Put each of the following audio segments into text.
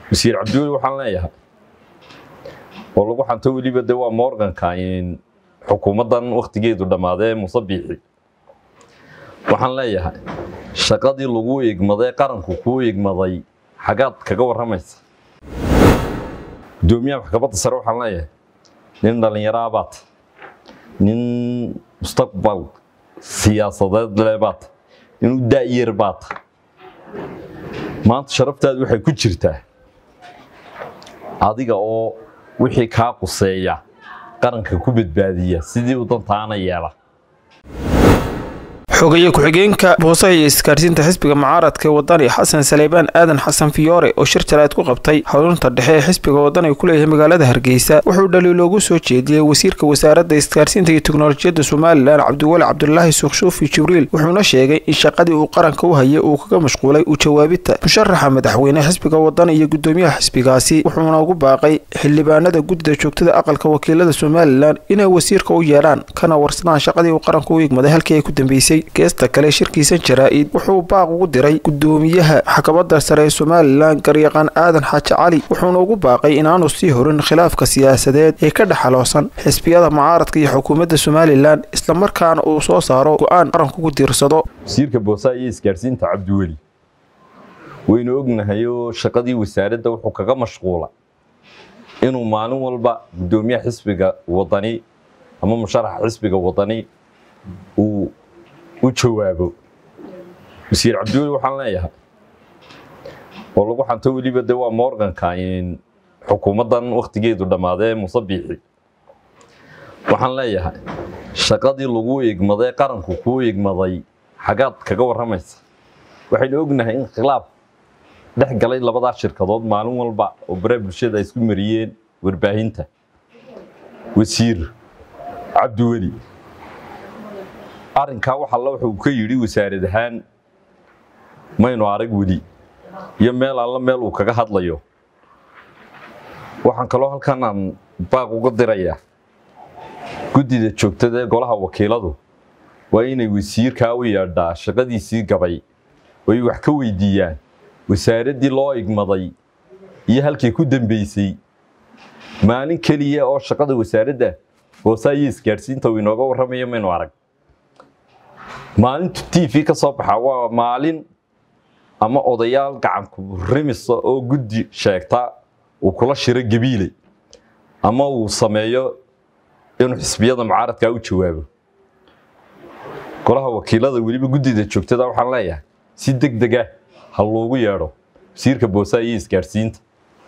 wasiir cabdiweli waxaan leeyahay oo lagu xanto weliba de waa morganka xukuumaddan wakhtigeedu dhammaadee muuse biixi waxaan leeyahay shaqadii lagu egmaday qaranku kuu egmaday xagaad kaga warramaysa gudoomiyaha maxkamadda sare waxaan leeyahay nin dhallinyaraa baata nin mustaqbal siyaasadeed le baata nin u da'yar baata maanta sharaftaadu waxay ku jirtaa adiga oo wixii kaa quseeya qaranka ku badbaadiya sidii u dantaana yeela xogaye ku-xigeenka boosaha iyo isgaarsiinta xisbiga mucaaradka ee wadani xasan saleebaan aadan xasan fiyoore oo shir jaleed ku qabtay xarunta dhexe ee xisbiga wadani ku leeyahay magaalada hargeysa wuxuu dhaliiloogu soo jeediyey wasiirka wasaaradda isgaarsiinta iyo teknolojiyadda somalilan cabdiweli cabdulaahi suukshuufi jibriil wuxuuna sheegay in shaqadii uu qaranka u hayay uu kaga mashquulay u jawaabidta musharaxa madaxweyne xisbiga wadani iyo gudoomiyaha xisbigaasi wuxuuna ugu baaqay xildhibaanada guddida joogtada aqalka wakiilada somalilan inay wasiirka u yeedhaan kana warsadaan shaqadii uu qaranka u igmaday halkii ay ku dambeysay geesta kale shirkiisan jaraa-id wuxuu baaq ugu diray gudoomiyaha maxkamadda sare ee somalilan garyaqaan aadan xaaji cali wuxuuna ugu baaqay inaanu sii horin khilaafka siyaasadeed ee ka dhexaloosan xisbiyada mucaaradka iyo xukuumadda somalilan islamarkaana uu soo saaro go-aan qaranku ku diirsado wasiirka boosaha iyo isgaarsiinta cabdiweli waynu ognahay oo shaqadii wasaaradda wuxuu kaga mashquula inuu maalin walba gudoomiyaha xisbiga wadani ama musharaxa xisbiga wadani uu u jawaabo wasiir cabdiweli waxaan leeyahay oo lagu xanto weliba de waa morganka xukuumaddan wakhtigeedu dhammaadee muuse biixi waxaan leeyahay shaqadii lagu egmaday qaranku kuu egmaday xagaad kaga warramaysa waxaynu ognahay in khilaaf dhex galay labadaa shirkadood maalin walba oo bare bulshada ay isku mariyeen warbaahinta wasiir cabdiweli arrinkaa wax alla wuxuu ka yidhi wasaarad ahaan maynu arag weli iyo meel alla meel uu kaga hadlayo waxaan kaloo halkan aan baaq uga dirayaa guddida joogtada ee golaha wakiiladu waa inay wasiirkaa u yeedhaa shaqadiisii gabay oo ay wax ka weydiiyaan wasaaraddii loo igmaday iyo halkii ku dambeysay maalin keliya oo shaqada wasaaradda boosaa iyo isgaadhsiinta uu inooga warramaya maynu arag maalintu t v ka soo baxa waa maalin ama odayaal gacanku rimisa oo guddi sheegta uu kula shiro gabiile ama uu sameeyo inuu xisbiyada mucaaradkaa u jawaabo golaha wakiilada weliba guddida joogtada waxaan leeyahay si deg dega ha loogu yeedho wasiirka boosaha iyo isgaadhsiinta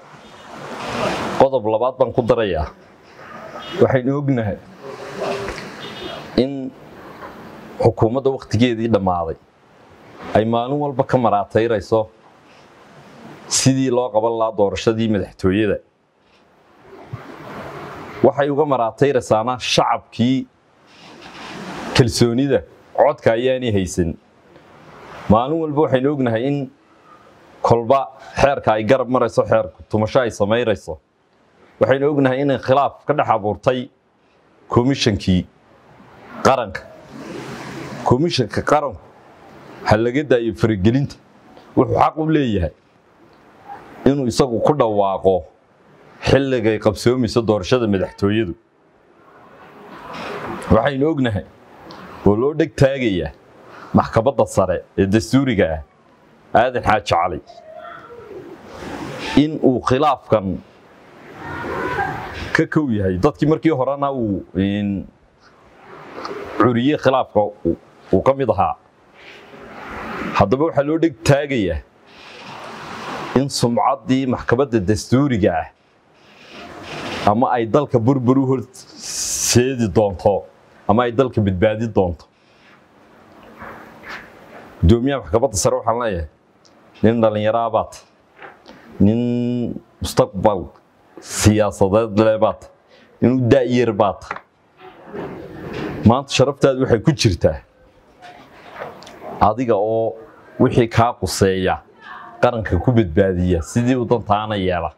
qodob labaad baan ku darayaa waxaynu ognahay in xukuumadda wakhtigeedii dhammaaday ay maalin walba ka maraatayrayso sidii loo qaban lahaa doorashadii madaxtooyada waxay uga maraatayraysaana shacabkii kalsoonida codka ayaanay haysan maalin walba waxaynu ognahay in kolba xeerka ay garab marayso xeerku tumasho ay samaynayso waxaynu ognahay inay khilaaf ka dhex abuurtay komishankii qaranka komishanka qaranku ha laga daayo faragelinta wuxuu xaq u leeyahay inuu isagu ku dhawaaqo xilligay qabsoomayso doorashada madaxtooyadu waxaynu ognahay oo loo dheg taagayaa maxkamadda sare ee dastuuriga ah aadan xaaji cali in uu khilaafkan ka kow yahay dadkii markii horena uu curiyey khilaafka uu ka mid ahaa haddaba waxaa loo dheg taagayaa in sumcaddii maxkamadda dastuuriga ah ama ay dalka burbur u horseedi doonto ama ay dalka badbaadi doonto gudoomiyaha maxkamadda sare waxaan leeyahay nin dhallinyaraa baata nin mustaqbal siyaasadeed le baata nin u da'yar baata maanta sharaftaadu waxay ku jirtaa adiga oo wixii kaa quseeya qaranka ku badbaadiya sidii u dantaana yeela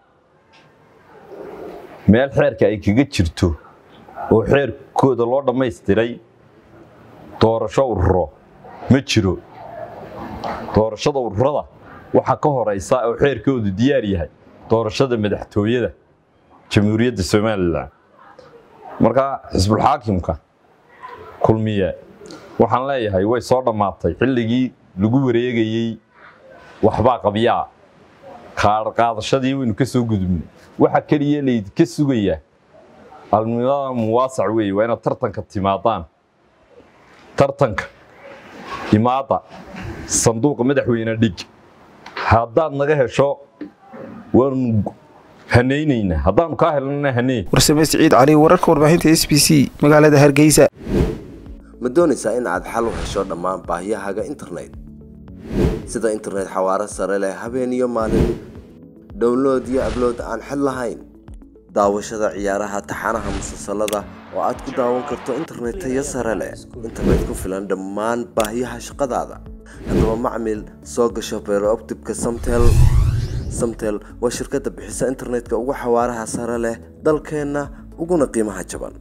meel xeerka ay kaga jirto oo xeerkooda loo dhammaystiray doorasho ururo ma jiro doorashada ururada waxaa ka horaysa oo xeerkoodu diyaar yahay doorashada madaxtooyada jamhuuriyadda somalilan markaa xisbulxaakimka kulmiye waxaan leeyahay way soo dhammaatay xilligii lagu wareegayey waxbaa qabyaa qaadashadii waynu ka soo gudubnay waxa keliya laydinka sugayaa almimada muwaasac weeye waa inaad tartanka timaadaan tartanka imaada sanduuqa madaxweyne dhig haddaad naga hesho waanu hanaynaynaa haddaanu kaa helnana haney warsame siciid cali wararka warbaahinta s b c magaalada hargeysa ma doonaysaa in aad xal u hesho dhammaan baahiyahaaga internet sida internet xawaaro sare leh habeen iyo maalin download iyo ablood aan xid lahayn daawashada ciyaaraha taxanaha musalsalada oo aad ku daawan karto internet tayo sare leh internet ku filan dhammaan baahiyaha shaqadaada haddaba macmil soo gasho beerooptibka samtel samtel waa shirkadda bixisa internetka ugu xawaaraha sare leh dalkeenna uguna qiimaha jaban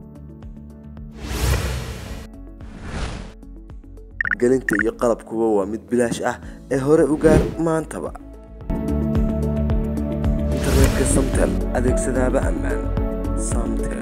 gelinta iyo qalabkuba waa mid bilaash ah ee hore u gaar maantaba internetka samtel adeegsadaaba ammaan samtel